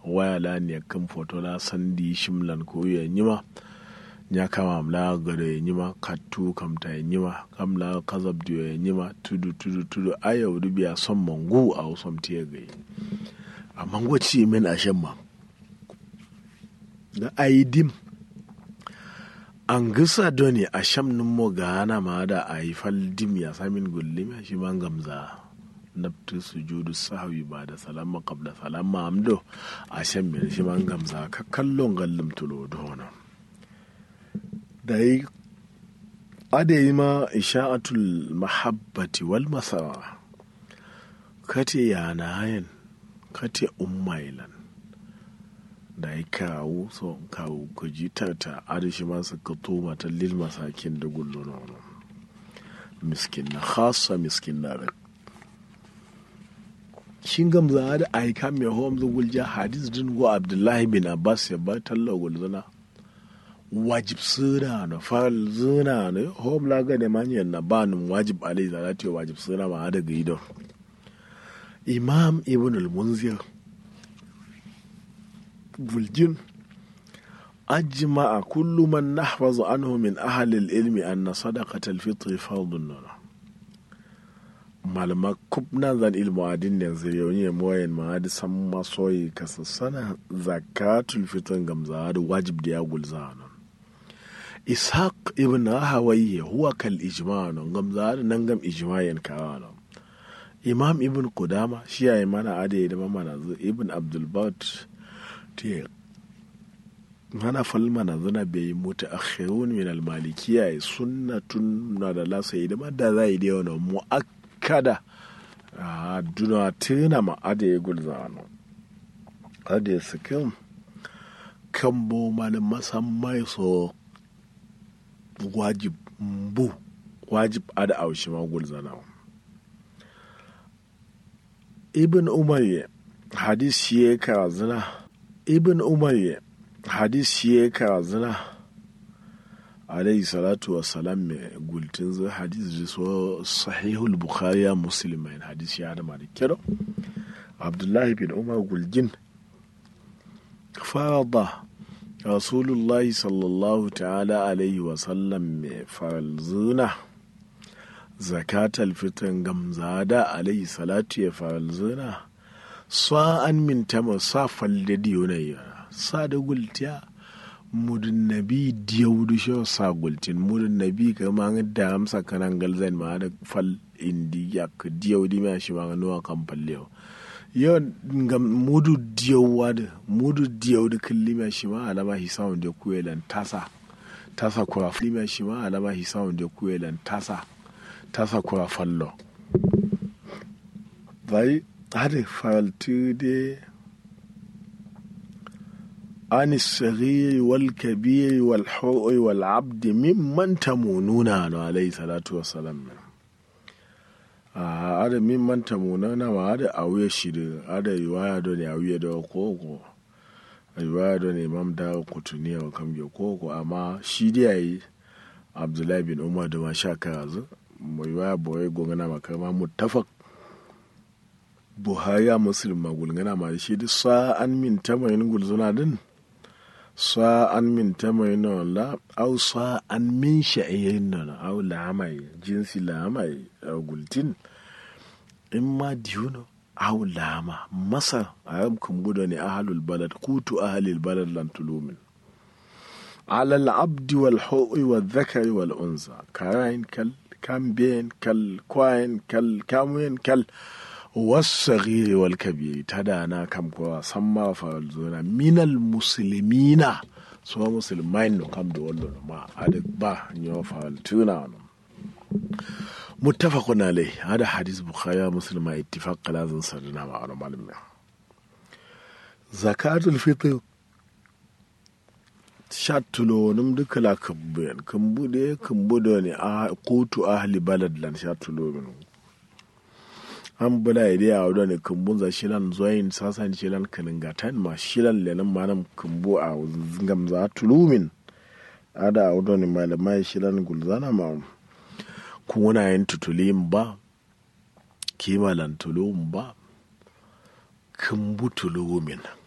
waya la ne kan foto la sandi shimlan ko ya nyima nya kama mla gado ya nyima katu kamta ya nyima kamla kazab diyo ya nyima tudu tudu tudu aya wudu biya son mangu a wasom tiya gai a mango ci min a shan ma da aidim an gisa doni a sham nin mo gana ma da a yi faldim ya samin gullim ya shi man gamza naftu sujudu sahwi ba da salama qabla salama amdo a shan mai shi man gamza ka kallon gallim tulo dona da yi adayi ma isha'atul mahabbati wal masara kate yana hayan kate ummailan da ya kawo so kawo ku ji ta adashi masu ka toma ta lil masakin da gullo na wani miskin na khasa miskin na rak shin gamza da aika mai hom da gulja hadis din go abdullahi bin abbas ya ba talla gulzana wajib suna na fal zuna na hom la ga ne manyan na banun wajib alai zalati wajib suna ma da gido imam ibn al-munzir buljin أجمع كل من نحفظ عنه من أهل العلم أن صدقة الفطر فرض نور malama kubna zan ilmu adin da zai moyen ma da san masoyi kasassana zakatul fitr gamza da wajib da ya gulza nan ishaq ibn hawaye huwa kal ijma nan gamza da nan gam ijmayen kawa nan imam ibn kudama shi yayi mana ade da mana ibn abdul bat te mana falma na zana bai mutu akhirun min al-malikiyya sunnatun na da lasa da madda zai da yawa mu'akkada a duna tuna ma ade gulza no ade sikin kan bo mal masammai so wajib bu wajib ada aushi ma gulza na ibn umar hadis shi ya karazina ibn umar hadis shi ya karazina alayhi salatu wa salam mai gultin zai hadis da so sahihul bukhari ya muslim mai hadis ya da mara kiro abdullahi bin umar gulgin farada rasulullahi sallallahu ta'ala alaihi wa sallam mai farzuna zakatal fitan gamzada alaihi salatu ya farzuna sa'an min tama sa falle diyo sa da gultiya mudun nabi diyaudu sho sa gultin mudun nabi ka ma da amsa kanan galzan ma da fal indi ya ka diyaudi ma shi ma nuwa kan falle yo ngam mudu diyawa da mudu diyaudu kulli ma shi ma alama hisawun da kuyelan tasa tasa kura ma shi ma alama hisawun da kuyelan tasa tasa kura fallo bai hade faltu de عن الصغير والكبير والحر والعبد ممن تمونون عليه الصلاة والسلام ada mimman tamunana ma ada awuya shiri ada riwaya do ne awuya da koko riwaya do ne imam da kutuniya wa kam ge koko amma shi dai yayi abdullahi bin umar da ma sha karazu mu riwaya boye gongana makama muttafaq buhari a muslim magulgana ma shi duk sa'an min tamayin gulzuna din sa'an min tamayin la au sa'an min sha'irin nan au lamai jinsi lamai a gultin in ma diyuno au lama masar a yam kumbuda ne ahalul balad kutu ahalil balad lan tulumin على العبد والحوء والذكر والأنثى كاين كال كامبين كال كواين كال كاموين كال والصغير والكبير تدانا كم كوا سما فالزونا من المسلمين سوا مسلمين نو كم دولو ما أدك با نيو فالتونا متفق عليه هذا حديث بخاري مسلم اتفاق لازم سرنا مع معلومة زكاة الفطر shattulonim duka la kambuyan kambude kambudo ne a kotu ahli balad lan shattulomin an bula ide a wadda ne kambun za shilan zoyin sasan shilan kaningatan ma shilan lenin manam kambu a gamza tulumin ada a wadda ne malamai shilan gulzana ma kuna yin tutulim ba kimalan tulumin ba kambu tulumin